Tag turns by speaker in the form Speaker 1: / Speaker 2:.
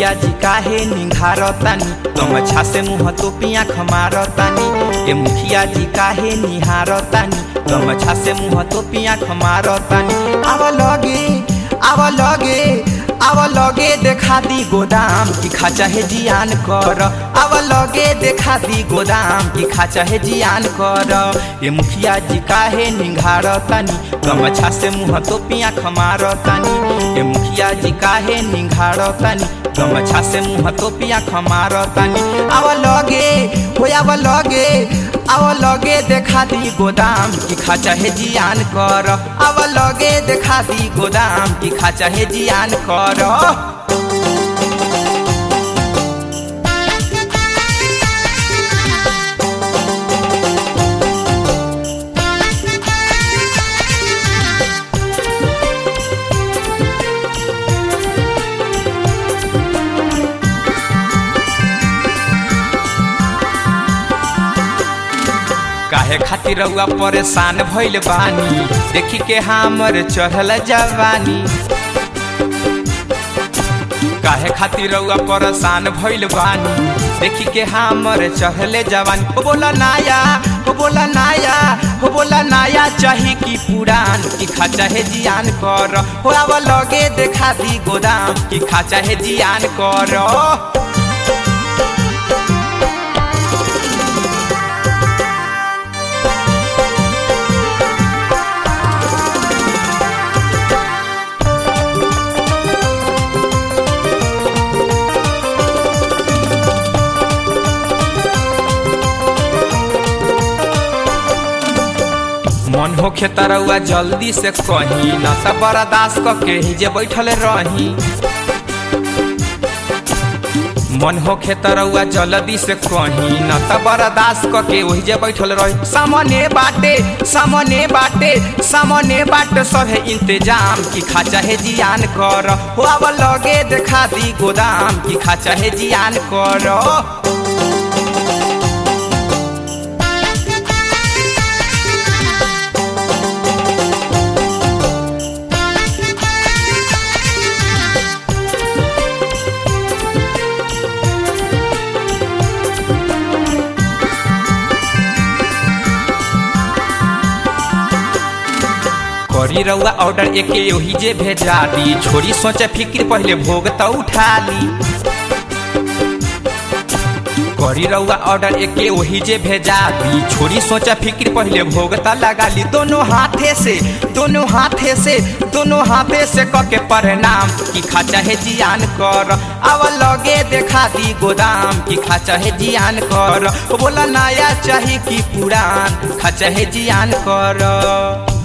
Speaker 1: मुखिया जी काहे निहारतानी गमछा से मुँह तोपिया खमारतानी ए मुखिया जी काहे निहारतानी गमछा से मुँह तोपिया खमारतानी आव लगे आव लगे आव लगे देखा दी गोदाम की खाचा है जियान कर आव लगे देखा दी गोदाम की खाचा है जियान कर ये मुखिया जी काहे निघारतानी गमछा से मुँह तोपिया खमारतानी ये मुखिया जी काहे निघारतानी गमछा से मुँह तोपिया खमारतानी आव लगे हो आव लगे आव लगे देखा दी गोदाम की खाचा है जियान कर आव लगे देखा दी गोदाम की खाचा है जियान कर काहे खातिर रउआ परेशान भइल बानी देखी के हमर चढ़ल जवानी काहे खातिर रउआ परेशान भइल बानी देखी के हमर चढ़ले जवानी हो बोला नाया हो बोला नाया हो बोला नाया चाही की पुरान की खाचा है जियान कर हो आव लगे देखा दी गोदाम की खाचा है जियान कर मन होखे तरौआ जल्दी से कही न त बर्दाश्त क के ही जे बैठल रही मन होखे तरौआ जल्दी से कही न त बर्दाश्त क के वही जे बैठल रही सामने बाटे सामने बाटे सामने बाटे सभे इंतजाम की खाचा है जियान कर हो अब लगे देखा दी गोदाम की खाचा है जियान कर करी रउआ ऑर्डर एके ओही जे भेजा दी छोरी सोचे फिक्र पहले भोग त उठा ली करी रउआ ऑर्डर एके ओही जे भेजा दी छोरी सोचे फिक्र पहले भोग त लगा ली दोनों हाथे से दोनों हाथे से दोनों हाथे से क के प्रणाम की खाचा है जियान कर अब लगे देखा दी गोदाम की खाचा है जियान कर बोला नया चाही की पुरान खाचा है जियान कर